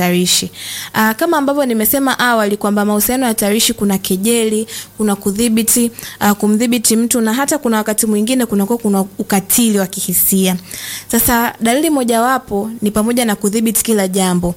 hatarishi. Aa, kama ambavyo nimesema awali kwamba mahusiano hatarishi kuna kejeli, kuna kudhibiti, uh, kumdhibiti mtu na hata kuna wakati mwingine kunakuwa kuna ukatili wa kihisia. Sasa dalili mojawapo ni pamoja na kudhibiti kila jambo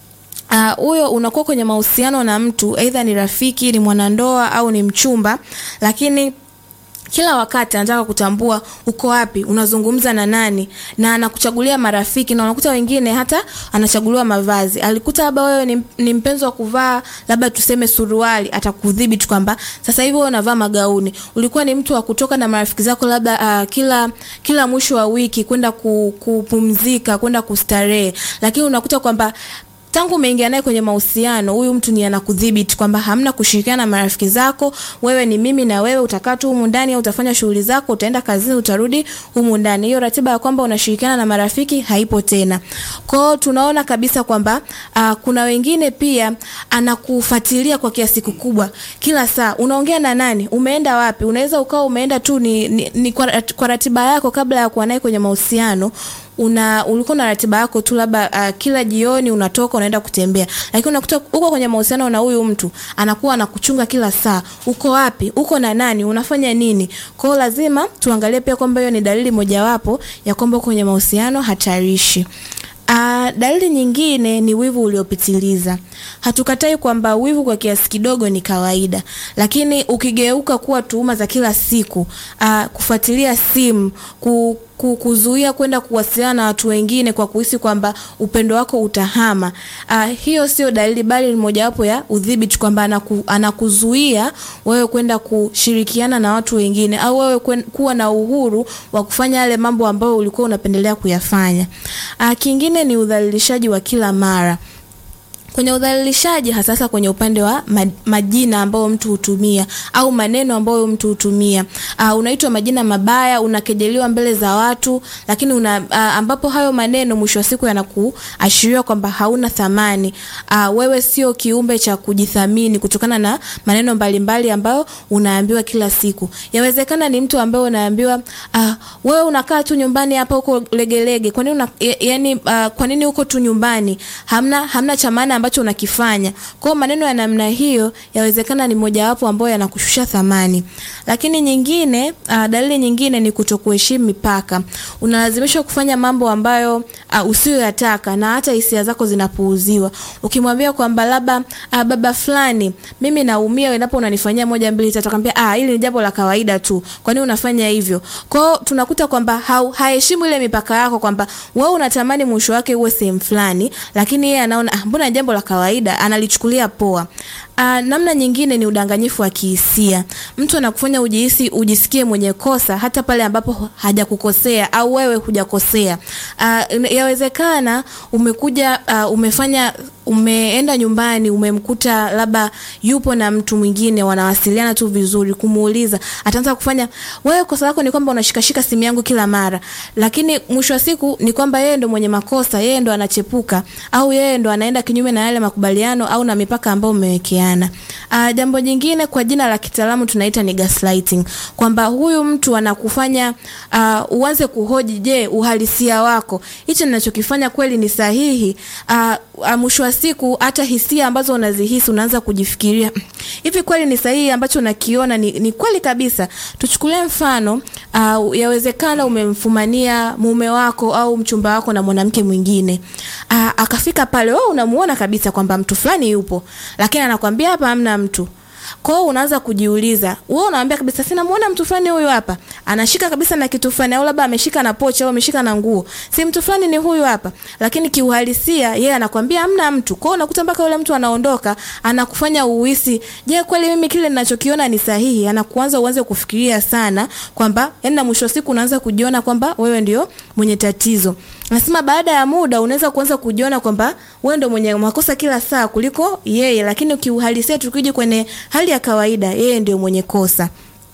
huyo uh, unakuwa kwenye mahusiano na mtu aidha ni rafiki, ni mwanandoa au ni mchumba, lakini kila wakati anataka kutambua uko wapi, unazungumza na nani, na anakuchagulia marafiki, na unakuta wengine hata anachaguliwa mavazi. Alikuta labda wewe ni, ni mpenzi wa kuvaa labda tuseme suruali, atakudhibiti kwamba sasa hivi wewe unavaa magauni. Ulikuwa ni mtu wa kutoka na marafiki zako labda uh, kila kila mwisho wa wiki kwenda kupumzika, kwenda kustarehe, lakini unakuta kwamba tangu umeingia naye kwenye mahusiano, huyu mtu ni anakudhibiti kwamba hamna kushirikiana na marafiki zako. Wewe ni mimi na wewe, utakaa tu humu ndani au utafanya shughuli zako, utaenda kazini, utarudi humu ndani. Hiyo ratiba ya kwamba unashirikiana na marafiki haipo tena. Kwao tunaona kabisa kwamba uh, kuna wengine pia anakufuatilia kwa kiasi kikubwa, kila saa unaongea na nani, umeenda wapi. Unaweza ukawa umeenda tu ni, ni, ni kwa, kwa ratiba yako kabla ya kuwa naye kwenye mahusiano una ulikuwa na ratiba yako tu labda uh, kila jioni unatoka unaenda kutembea, lakini unakuta uko kwenye mahusiano na huyu mtu anakuwa anakuchunga kila saa, uko wapi, uko na nani, unafanya nini. Kwa hiyo lazima tuangalie pia kwamba hiyo ni dalili mojawapo ya kwamba uko kwenye mahusiano hatarishi. Uh, dalili nyingine ni wivu uliopitiliza. Hatukatai kwamba wivu kwa kiasi kidogo ni kawaida, lakini ukigeuka kuwa tuhuma za kila siku, uh, kufuatilia simu, ku, ku, kuzuia kwenda kuwasiliana na watu wengine kwa kuhisi kwamba upendo wako utahama, uh, hiyo sio dalili, bali ni mojawapo ya udhibiti kwamba anaku, anakuzuia wewe kwenda kushirikiana na watu wengine au wewe kwen, kuwa na uhuru wa kufanya yale mambo ambayo ulikuwa unapendelea kuyafanya. Uh, kingine ni udhalilishaji wa kila mara kwenye udhalilishaji hasa kwenye upande wa majina ambayo mtu hutumia au maneno ambayo mtu hutumia. Uh, unaitwa majina mabaya, unakejeliwa mbele za watu, lakini una, uh, ambapo hayo maneno mwisho wa siku yanakuashiria kwamba hauna thamani. Uh, wewe sio kiumbe cha kujithamini kutokana na maneno mbalimbali ambayo unaambiwa kila siku. Yawezekana ni mtu ambaye unaambiwa uh, wewe unakaa tu nyumbani hapa huko legelege. Kwa nini una, yani, uh, kwa nini uko tu nyumbani? Hamna hamna cha maana ambacho unakifanya. Kwa hiyo maneno ya namna hiyo yawezekana ni mojawapo ambayo yanakushusha thamani. Lakini nyingine, uh, dalili nyingine ni kutokuheshimu mipaka. Unalazimishwa kufanya mambo ambayo uh, usiyoyataka na hata hisia zako zinapuuziwa. Ukimwambia kwamba labda uh, baba fulani, mimi naumia endapo unanifanyia moja mbili tatu, akamwambia ah, hili ni jambo la kawaida tu. Kwa nini unafanya hivyo? Kwa hiyo tunakuta kwamba haheshimu ile mipaka yako kwamba wewe unatamani mwisho wake uwe sehemu fulani, lakini yeye anaona ah, mbona jambo la kawaida, analichukulia poa. Uh, namna nyingine ni udanganyifu wa kihisia. Mtu anakufanya ujihisi ujisikie mwenye kosa hata pale ambapo hajakukosea au wewe hujakosea. Uh, yawezekana umekuja uh, umefanya umeenda nyumbani umemkuta labda yupo na mtu mwingine wanawasiliana tu vizuri, kumuuliza ataanza kufanya wewe, kosa lako ni kwamba unashikashika simu yangu kila mara, lakini mwisho wa siku ni kwamba yeye ndo mwenye makosa, yeye ndo anachepuka au yeye ndo anaenda kinyume na yale makubaliano au na mipaka ambayo umewekeana. Uh, jambo jingine kwa jina la kitaalamu tunaita ni gaslighting, kwamba huyu mtu anakufanya uh, uanze kuhoji, je, uhalisia wako hichi ninachokifanya kweli ni sahihi? uh, uh, mwisho wa siku hata hisia ambazo unazihisi unaanza kujifikiria hivi kweli ni sahihi ambacho unakiona ni, ni kweli kabisa. Tuchukulie mfano uh, yawezekana umemfumania mume wako au mchumba wako na mwanamke mwingine uh, akafika pale, wewe unamuona kabisa kwamba mtu fulani yupo, lakini anakwambia hapa hamna mtu. Kwa hiyo unaanza kujiuliza, wewe unaambia kabisa sina muona mtu fulani huyu hapa. Anashika kabisa na kitu fulani au labda ameshika na pochi au ameshika na nguo. Si mtu fulani ni huyu hapa. Lakini kiuhalisia yeye anakwambia hamna mtu. Kwa hiyo unakuta mpaka yule mtu anaondoka, anakufanya uhisi, je, kweli mimi kile ninachokiona ni sahihi? Anakuanza uanze kufikiria sana kwamba yani na mwisho siku unaanza kujiona kwamba wewe ndio mwenye tatizo. Nasema baada ya muda unaweza kuanza kujiona kwamba wewe ndio mwenye makosa kila saa kuliko yeye, lakini kiuhalisia tukija kwenye hali ya kawaida yeye ndio mwenye kosa.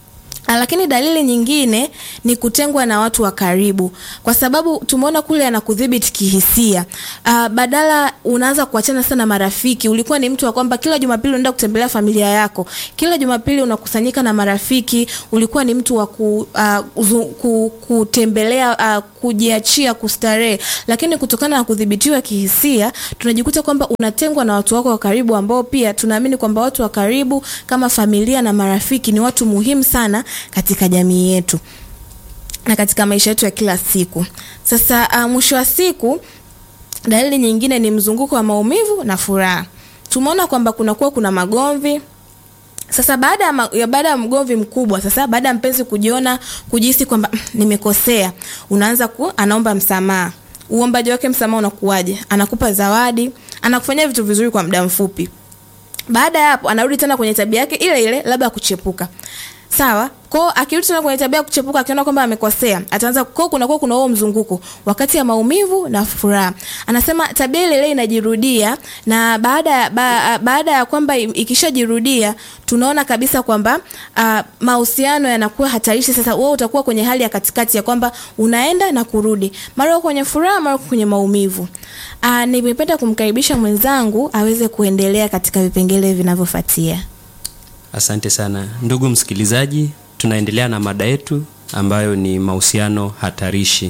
lakini dalili nyingine ni kutengwa na watu wa karibu, kwa sababu tumeona kule anakudhibiti kihisia. Uh, badala unaanza kuachana sana marafiki. Ulikuwa ni mtu wa kwamba kila Jumapili unaenda kutembelea familia yako, kila Jumapili unakusanyika na marafiki. Ulikuwa ni mtu wa ku, uh, uzu, ku, kutembelea uh, kujiachia, kustarehe, lakini kutokana na kudhibitiwa kihisia tunajikuta kwamba unatengwa na watu wako wa karibu, ambao pia tunaamini kwamba watu wa karibu kama familia na marafiki ni watu muhimu sana katika jamii yetu na katika maisha yetu ya kila siku. Sasa uh, mwisho wa siku, dalili nyingine ni mzunguko wa maumivu na furaha. Tumeona kwamba kunakuwa kuna magomvi sasa baada ya, ma, ya baada ya mgomvi mkubwa, sasa baada ya mpenzi kujiona kujihisi kwamba nimekosea, unaanza ku anaomba msamaha. Uombaji wake msamaha unakuwaje? Anakupa zawadi, anakufanyia vitu vizuri kwa muda mfupi. Baada ya hapo anarudi tena kwenye tabia yake ile ile, labda kuchepuka. Sawa? Kwa akirudi tena kwenye tabia ya kuchepuka akiona kwamba amekosea, ataanza kwa kuna kwa kuna huo mzunguko wakati ya maumivu na furaha. Anasema tabia ile ile inajirudia na baada ya ba, baada ya kwamba ikishajirudia tunaona kabisa kwamba uh, mahusiano yanakuwa hatarishi. Sasa wewe utakuwa kwenye hali ya katikati ya kwamba unaenda na kurudi, mara kwenye furaha, mara kwenye maumivu. Uh, nimependa kumkaribisha mwenzangu aweze kuendelea katika vipengele vinavyofuatia. Asante sana ndugu msikilizaji, tunaendelea na mada yetu ambayo ni mahusiano hatarishi,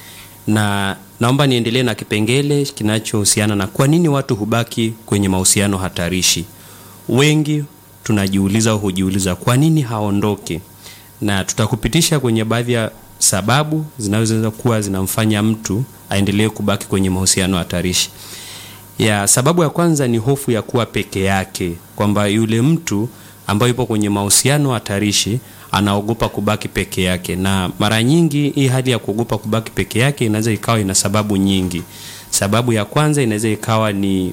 na naomba niendelee na kipengele kinachohusiana na kwa nini watu hubaki kwenye mahusiano hatarishi. Wengi tunajiuliza au hujiuliza kwa nini haondoke, na tutakupitisha kwenye baadhi ya sababu zinazoweza kuwa zinamfanya mtu aendelee kubaki kwenye mahusiano hatarishi. Ya sababu ya kwanza ni hofu ya kuwa peke yake, kwamba yule mtu ambayo yupo kwenye mahusiano hatarishi anaogopa kubaki peke yake, na mara nyingi hii hali ya kuogopa kubaki peke yake inaweza ikawa ina sababu nyingi. Sababu ya kwanza inaweza ikawa ni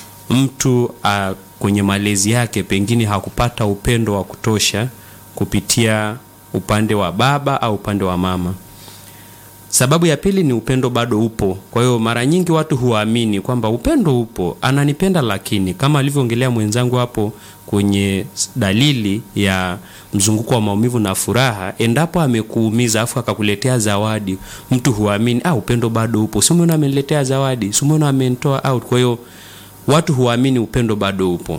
mtu uh, kwenye malezi yake pengine hakupata upendo wa kutosha kupitia upande wa baba au upande wa mama. Sababu ya pili ni upendo bado upo. Kwa hiyo mara nyingi watu huamini kwamba upendo upo, ananipenda, lakini kama alivyoongelea mwenzangu hapo kwenye dalili ya mzunguko wa maumivu na furaha, endapo amekuumiza afu akakuletea zawadi, mtu huamini ah, upendo bado upo, si umeona ameniletea zawadi, si umeona amenitoa out. Kwa hiyo watu huamini upendo bado upo.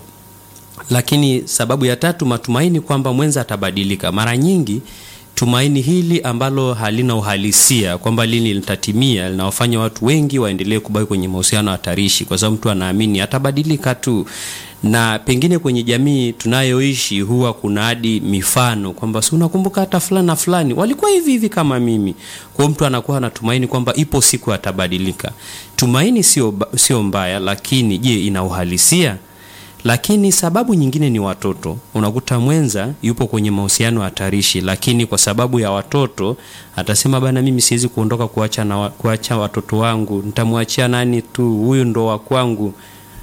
Lakini sababu ya tatu, matumaini kwamba mwenza atabadilika. Mara nyingi tumaini hili ambalo halina uhalisia kwamba lini litatimia linawafanya watu wengi waendelee kubaki kwenye mahusiano hatarishi, kwa sababu mtu anaamini atabadilika tu. Na pengine kwenye jamii tunayoishi huwa kuna hadi mifano kwamba si unakumbuka hata fulani na fulani walikuwa hivi hivi kama mimi. Kwa mtu anakuwa anatumaini kwamba ipo siku atabadilika. Tumaini sio sio mbaya, lakini je, ina uhalisia? Lakini sababu nyingine ni watoto. Unakuta mwenza yupo kwenye mahusiano hatarishi, lakini kwa sababu ya watoto atasema bana, mimi siwezi kuondoka kuacha na kuacha watoto wangu, nitamwachia nani tu, huyu ndo wa kwangu.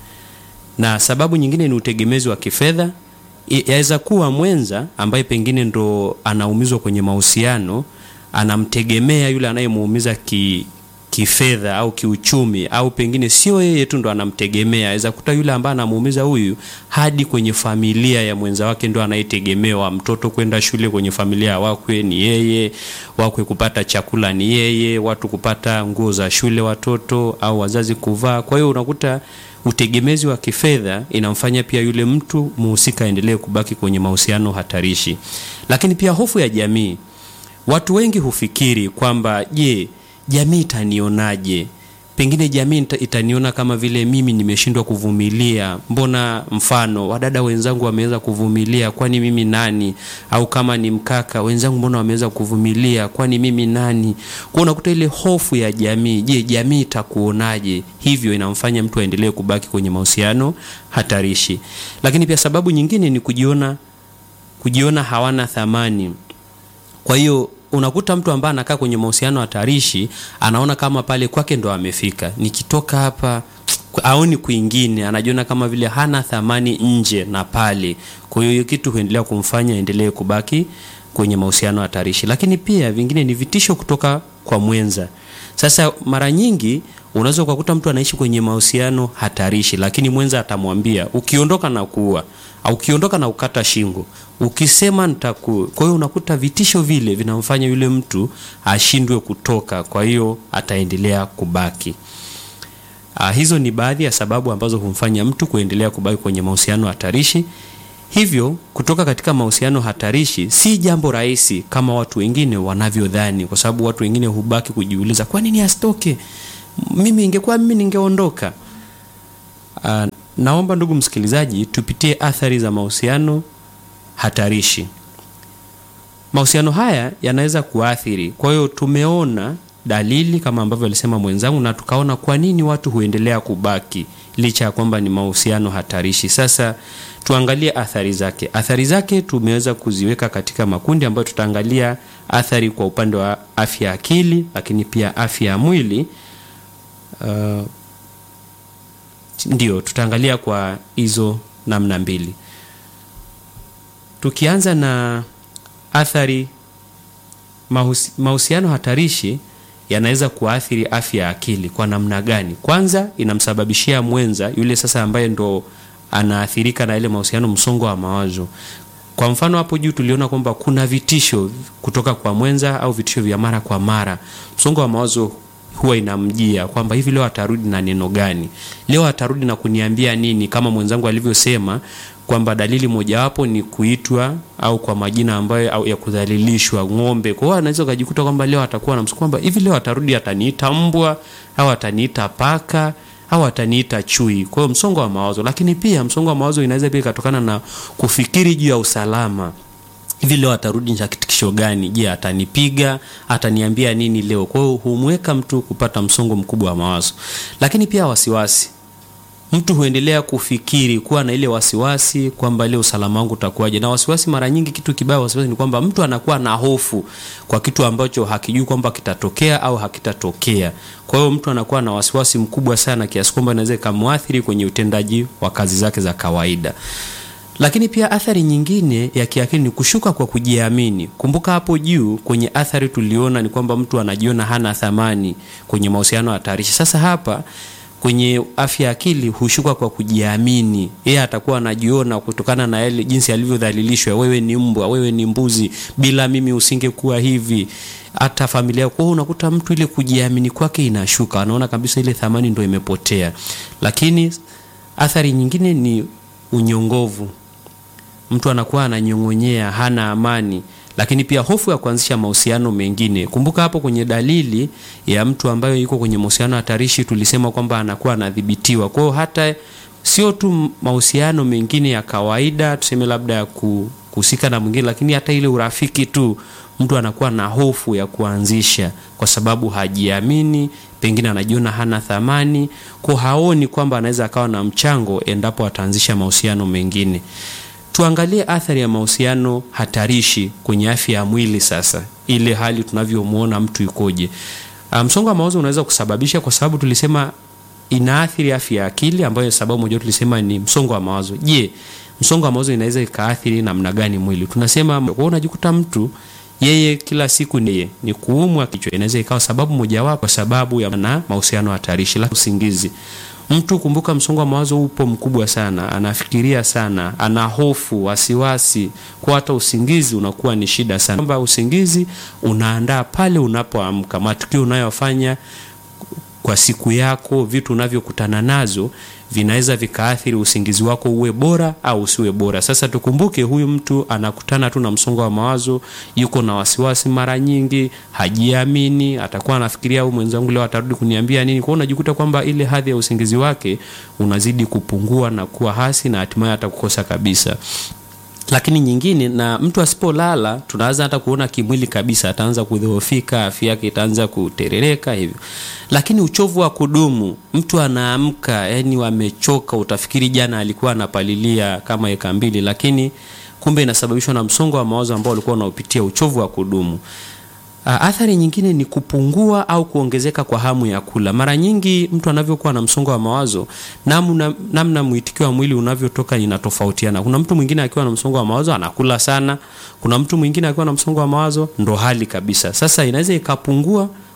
Na sababu nyingine ni utegemezi wa kifedha. Yaweza kuwa mwenza ambaye pengine ndo anaumizwa kwenye mahusiano, anamtegemea yule anayemuumiza ki kifedha au kiuchumi, au pengine sio yeye tu ndo anamtegemea. Aweza kuta yule ambaye anamuumiza huyu hadi kwenye familia ya mwenza wake ndo anayetegemewa. Mtoto kwenda shule kwenye familia wakwe ni yeye, wakwe kupata chakula ni yeye, watu kupata nguo za shule watoto au wazazi kuvaa. Kwa hiyo unakuta utegemezi wa kifedha inamfanya pia yule mtu muhusika aendelee kubaki kwenye mahusiano hatarishi. Lakini pia hofu ya jamii. Watu wengi hufikiri kwamba je, jamii itanionaje? Pengine jamii itaniona kama vile mimi nimeshindwa kuvumilia. Mbona mfano wadada wenzangu wameweza kuvumilia, kwani mimi nani? Au kama ni mkaka wenzangu, mbona wameweza kuvumilia, kwani mimi nani? Kwa unakuta ile hofu ya jamii. Je, jamii itakuonaje? Hivyo inamfanya mtu aendelee kubaki kwenye mahusiano hatarishi. Lakini pia sababu nyingine ni kujiona, kujiona hawana thamani. Kwa hiyo unakuta mtu ambaye anakaa kwenye mahusiano hatarishi anaona kama pale kwake ndo amefika, nikitoka hapa aoni kwingine, anajiona kama vile hana thamani nje na pale. Kwa hiyo hiyo kitu huendelea kumfanya endelee kubaki kwenye mahusiano hatarishi. Lakini pia vingine ni vitisho kutoka kwa kwa mwenza. Sasa mara nyingi unaweza ukakuta mtu anaishi kwenye mahusiano hatarishi, lakini mwenza atamwambia ukiondoka na kuua au ukiondoka na ukata shingo, ukisema nitaku. Kwa hiyo unakuta vitisho vile vinamfanya yule mtu ashindwe kutoka, kwa hiyo ataendelea kubaki. Ah, hizo ni baadhi ya sababu ambazo humfanya mtu kuendelea kubaki kwenye mahusiano hatarishi. Hivyo kutoka katika mahusiano hatarishi si jambo rahisi kama watu wengine wanavyodhani, kwa sababu watu wengine hubaki kujiuliza kwa nini asitoke, mimi ingekuwa mimi ningeondoka. Uh, naomba ndugu msikilizaji, tupitie athari za mahusiano hatarishi. Mahusiano haya yanaweza kuathiri. Kwa hiyo tumeona dalili kama ambavyo alisema mwenzangu, na tukaona kwa nini watu huendelea kubaki licha ya kwamba ni mahusiano hatarishi. Sasa tuangalie athari zake. Athari zake tumeweza kuziweka katika makundi ambayo tutaangalia athari kwa upande wa afya ya akili, lakini pia afya ya mwili. Uh, ndio tutaangalia kwa hizo namna mbili, tukianza na athari. Mahusi, mahusiano hatarishi yanaweza kuathiri afya ya akili kwa namna gani? Kwanza inamsababishia mwenza yule sasa ambaye ndo anaathirika na ile mahusiano msongo wa mawazo. Kwa mfano hapo juu tuliona kwamba kuna vitisho kutoka kwa mwenza au vitisho vya mara kwa mara. Msongo wa mawazo huwa inamjia kwamba hivi leo atarudi na neno gani, leo atarudi na kuniambia nini, kama mwenzangu alivyosema kwamba dalili mojawapo ni kuitwa au kwa majina ambayo au ya kudhalilishwa ng'ombe. Kwa hiyo anaweza kujikuta kwamba leo atakuwa na msukumo kwamba hivi leo atarudi ataniita mbwa au ataniita paka au ataniita chui. Kwa hiyo msongo wa mawazo, lakini pia msongo wa mawazo inaweza pia ikatokana na kufikiri juu ya usalama hivi leo atarudi na kitikisho gani? Je, atanipiga? Ataniambia nini leo? Kwa hiyo humweka mtu kupata msongo mkubwa wa mawazo, lakini pia wasiwasi. Mtu huendelea kufikiri, kuwa na ile wasiwasi kwamba leo usalama wangu utakuwaje. Na wasiwasi, mara nyingi, kitu kibaya wasiwasi ni kwamba mtu anakuwa na hofu kwa kitu ambacho hakijui kwamba kitatokea au hakitatokea. Kwa hiyo mtu anakuwa na wasiwasi mkubwa sana kiasi kwamba inaweza ikamwathiri kwenye utendaji wa kazi zake za kawaida. Lakini pia athari nyingine ya kiakili ni kushuka kwa kujiamini. Kumbuka hapo juu kwenye athari tuliona ni kwamba mtu anajiona hana thamani kwenye mahusiano hatarishi. Sasa hapa kwenye afya ya akili hushuka kwa kujiamini. Yeye atakuwa anajiona kutokana na yale jinsi alivyodhalilishwa, wewe ni mbwa, wewe ni mbuzi, bila mimi usingekuwa hivi, hata familia. Kwa hiyo unakuta mtu ile kujiamini kwake inashuka, anaona kabisa ile thamani ndio imepotea. Lakini athari nyingine ni unyongovu mtu anakuwa ananyong'onyea, hana amani, lakini pia hofu ya kuanzisha mahusiano mengine. Kumbuka hapo kwenye dalili ya mtu ambayo yuko kwenye mahusiano hatarishi, tulisema kwamba anakuwa anadhibitiwa. Kwa hiyo hata sio tu mahusiano mengine ya kawaida, tuseme labda ya kuhusika na mwingine, lakini hata ile urafiki tu mtu anakuwa na hofu ya kuanzisha kwa sababu hajiamini, pengine anajiona hana thamani, kwa haoni kwamba anaweza akawa na mchango endapo ataanzisha mahusiano mengine. Tuangalie athari ya mahusiano hatarishi kwenye afya ya mwili. Sasa ile hali tunavyomwona mtu yukoje? Msongo wa mawazo unaweza kusababisha, kwa sababu tulisema inaathiri afya ya akili, ambayo sababu moja tulisema ni msongo wa mawazo. Je, msongo wa mawazo inaweza ikaathiri namna gani mwili? Tunasema kwa unajikuta mtu yeye kila siku ni, ni kuumwa kichwa, inaweza ikawa sababu mojawapo, kwa sababu ya na mahusiano hatarishi. La usingizi Mtu kumbuka, msongo wa mawazo upo mkubwa sana, anafikiria sana, ana hofu, wasiwasi, kwa hata usingizi unakuwa ni shida sana. Kwamba usingizi unaandaa pale unapoamka, matukio unayofanya kwa siku yako, vitu unavyokutana nazo vinaweza vikaathiri usingizi wako uwe bora au usiwe bora. Sasa tukumbuke, huyu mtu anakutana tu na msongo wa mawazo, yuko na wasiwasi, mara nyingi hajiamini, atakuwa anafikiria huyu mwenzangu leo atarudi kuniambia nini. Kwa hiyo unajikuta kwamba ile hadhi ya usingizi wake unazidi kupungua na kuwa hasi na hatimaye atakukosa kabisa. Lakini nyingine, na mtu asipolala, tunaanza hata kuona kimwili kabisa, ataanza kudhoofika, afya yake itaanza kuterereka hivyo. Lakini uchovu wa kudumu, mtu anaamka yani amechoka, utafikiri jana alikuwa anapalilia kama eka mbili, lakini kumbe inasababishwa na msongo wa mawazo ambao alikuwa unaopitia, uchovu wa kudumu. Athari nyingine ni kupungua au kuongezeka kwa hamu ya kula. Mara nyingi mtu anavyokuwa na msongo wa mawazo, namna namna mwitikio wa mwili unavyotoka inatofautiana. Kuna mtu mwingine akiwa na msongo wa mawazo anakula sana, kuna mtu mwingine akiwa na msongo wa mawazo ndo hali kabisa. Sasa inaweza ikapungua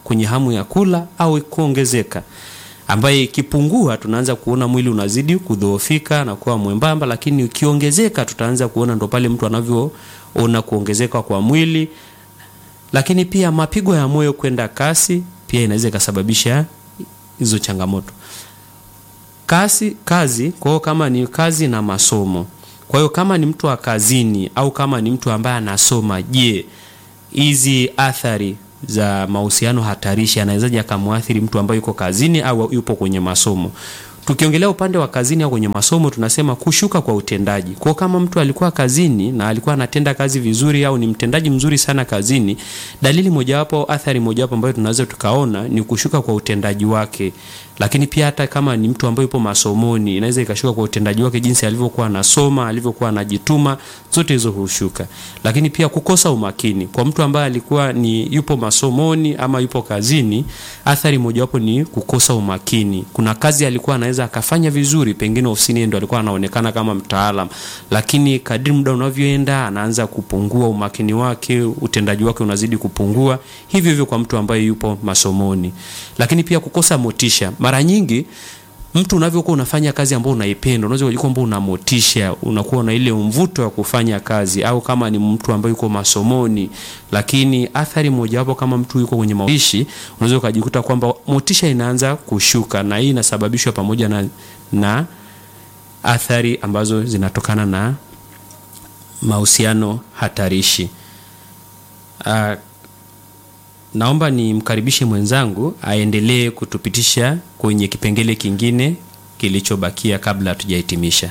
kwenye hamu ya kula au kuongezeka ambaye ikipungua tunaanza kuona mwili unazidi kudhoofika na kuwa mwembamba, lakini ukiongezeka tutaanza kuona ndo pale mtu anavyoona kuongezeka kwa mwili. Lakini pia mapigo ya moyo kwenda kasi pia inaweza ikasababisha hizo changamoto. Kasi, kazi kwa hiyo kama ni kazi na masomo. Kwa hiyo kama ni mtu wa kazini au kama ni mtu ambaye anasoma, je, hizi athari za mahusiano hatarishi anawezaje akamwathiri mtu ambaye yuko kazini au yupo kwenye masomo? Tukiongelea upande wa kazini au kwenye masomo, tunasema kushuka kwa utendaji. Kwa kama mtu alikuwa kazini na alikuwa anatenda kazi vizuri au ni mtendaji mzuri sana kazini, dalili mojawapo, athari mojawapo ambayo tunaweza tukaona ni kushuka kwa utendaji wake. Lakini pia hata kama ni mtu ambaye yupo masomoni, inaweza ikashuka kwa utendaji wake, jinsi alivyokuwa anasoma, alivyokuwa anajituma, zote hizo hushuka. Lakini pia kukosa umakini kwa mtu ambaye alikuwa ni yupo masomoni ama yupo kazini, athari mojawapo ni kukosa umakini. Kuna kazi alikuwa anaweza akafanya vizuri, pengine ofisini ndio alikuwa anaonekana kama mtaalam, lakini kadri muda unavyoenda anaanza kupungua umakini wake, utendaji wake unazidi kupungua. Hivyo hivyo kwa mtu ambaye yupo masomoni. Lakini pia kukosa motisha. Mara nyingi mtu unavyokuwa unafanya kazi ambayo unaipenda, unaweza kujikuta kwamba una motisha, unakuwa na ile mvuto wa kufanya kazi, au kama ni mtu ambaye yuko masomoni. Lakini athari mojawapo, kama mtu yuko kwenye maishi, unaweza ukajikuta kwamba motisha inaanza kushuka, na hii inasababishwa pamoja na, na athari ambazo zinatokana na mahusiano hatarishi. Uh, naomba nimkaribishe mwenzangu aendelee kutupitisha kwenye kipengele kingine kilichobakia kabla hatujahitimisha.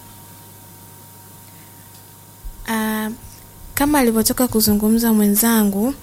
Uh, kama alivyotoka kuzungumza mwenzangu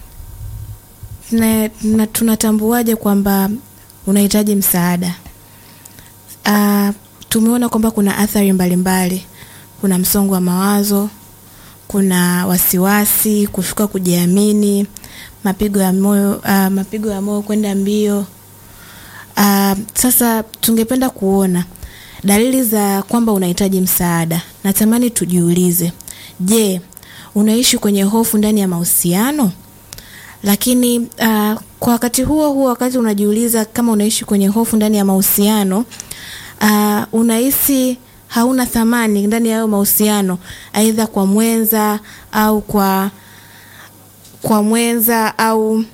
na, na tunatambuaje kwamba unahitaji msaada? Uh, tumeona kwamba kuna athari mbalimbali mbali. Kuna msongo wa mawazo, kuna wasiwasi, kushuka kujiamini, mapigo ya moyo uh, mapigo ya moyo kwenda mbio. Uh, sasa tungependa kuona dalili za kwamba unahitaji msaada. Natamani tujiulize, je, unaishi kwenye hofu ndani ya mahusiano? Lakini uh, kwa wakati huo huo, wakati unajiuliza kama unaishi kwenye hofu ndani ya mahusiano uh, unahisi hauna thamani ndani ya hayo mahusiano, aidha kwa mwenza au kwa kwa mwenza au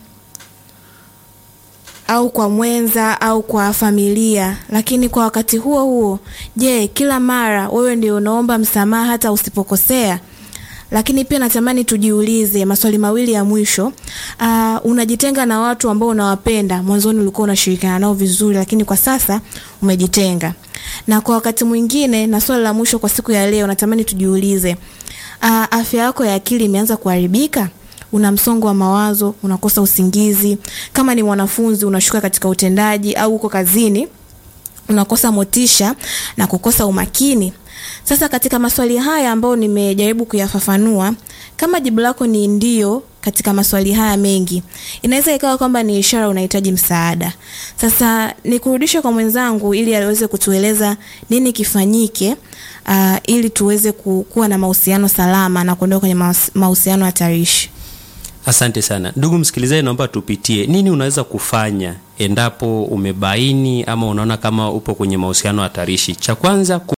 au kwa mwenza au kwa familia. Lakini kwa wakati huo huo, je, kila mara wewe ndio unaomba msamaha hata usipokosea? Lakini pia natamani tujiulize maswali mawili ya mwisho. Uh, unajitenga na watu ambao unawapenda. Mwanzoni ulikuwa unashirikiana nao vizuri, lakini kwa sasa umejitenga. Na kwa wakati mwingine, na swali la mwisho kwa siku ya leo, natamani tujiulize, uh, afya yako ya akili imeanza kuharibika? Una msongo wa mawazo, unakosa usingizi. Kama ni mwanafunzi, unashuka katika utendaji, au uko kazini unakosa motisha na kukosa umakini. Sasa katika maswali haya ambayo nimejaribu kuyafafanua, kama jibu lako ni ndio katika maswali haya mengi, inaweza ikawa kwamba ni ishara unahitaji msaada. Sasa nikurudishe kwa mwenzangu ili aweze kutueleza nini kifanyike, uh, ili tuweze kuwa na mahusiano salama na kuondoka kwenye mahusiano hatarishi. Asante sana ndugu msikilizaji, naomba tupitie nini unaweza kufanya endapo umebaini ama unaona kama upo kwenye mahusiano hatarishi. Cha kwanza